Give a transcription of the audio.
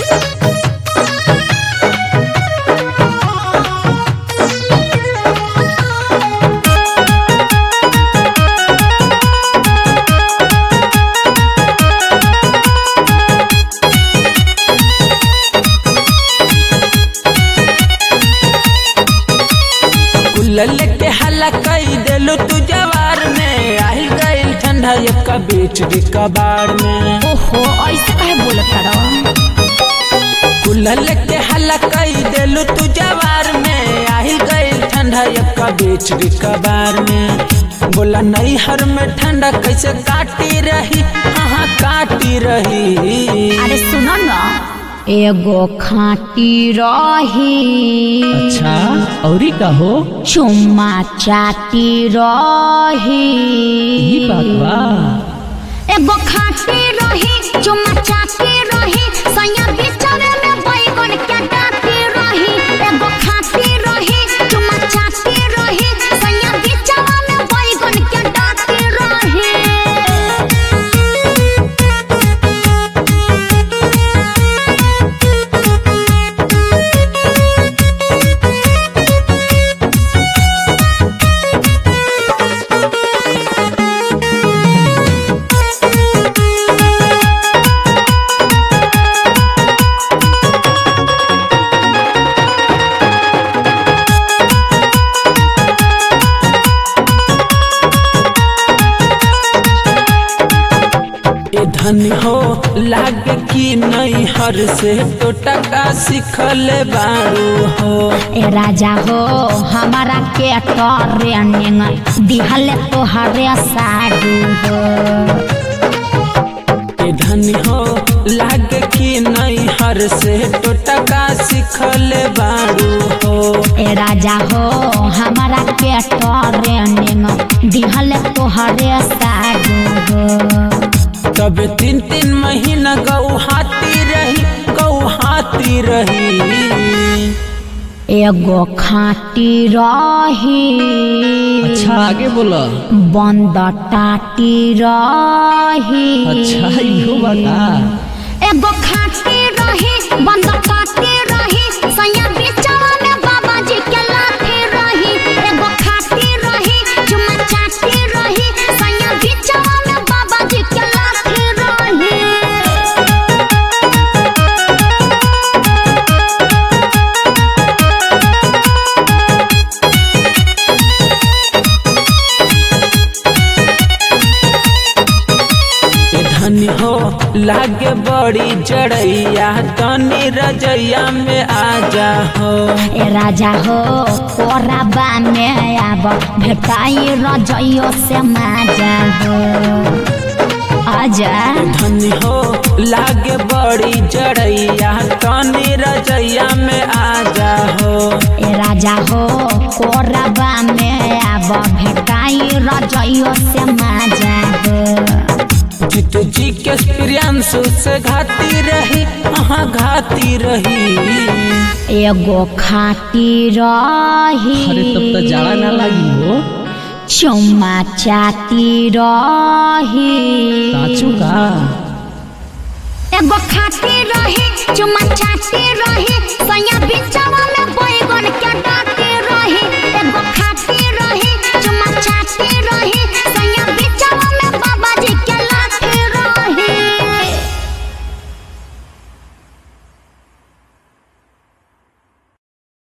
कुल्लल के हल्ला कई देलू तू जवार में आहिल गइल ठंडा एक बीच भी कबाड़ में ओहो ऐसे काहे बोलत तारा कुल्लल के हल्ला कई देलू तू जवार में आहिल गइल ठंडा एक बीच भी कबाड़ में बोला नहीं हर में ठंडा कैसे काटी रही हाँ काटी रही अरे सुनो न एगो खाटी रही अच्छा औरी का हो चुम्मा चाटी रही ई बात बा एगो खाटी रही चुम्मा चाटी रही सैया बिचरे में बैगन के डाटी रही एगो खाटी रही चुम्मा चाटी रही सैया बिचरे में बैगन के डाटी रही ए धनी हो लागे कि नहीं हर से तो टका सिखले बारू हो ए राजा हो हमारा के ट्रेनिंग दिहले तोहरे साडू हो ए धनी हो लागे कि नहीं हर से तो टका सिखले बारू हो ए राजा हो हमारा के ट्रेनिंग दिहले तोहरे साडू हो तब तीन तीन महीना गौहाती रही गौहाती रही एगो खाटी रही अच्छा आगे बोला बंद टाटी रही अच्छा इहो बा का एगो खाटी रही बंद टाटी रही सैया बिचवा में बाबा जी के लाठी रही एगो खाटी रही चुम्मा चाटी रही सैया बिचवा में बाबा जी के लाठी रही ए धनी हो लागे बड़ी जड़ैया तनी रजैया में आ जा हो ए राजा हो कोराबा में आब भेटाई रजइयो से माजा हो आजा धनी हो लागे बड़ी जड़ैया तनी रजैया में आ जा हो ए राजा हो कोराबा में आब भेटाई रजइयो से माजा हो जीतू जी के प्रियांशु से घाती रही हाँ घाती रही एगो खाटी रही अरे तब तो जाड़ा ना लगी हो चुम्मा चाटी रही साचू का एगो खाटी रही चुम्मा चाटी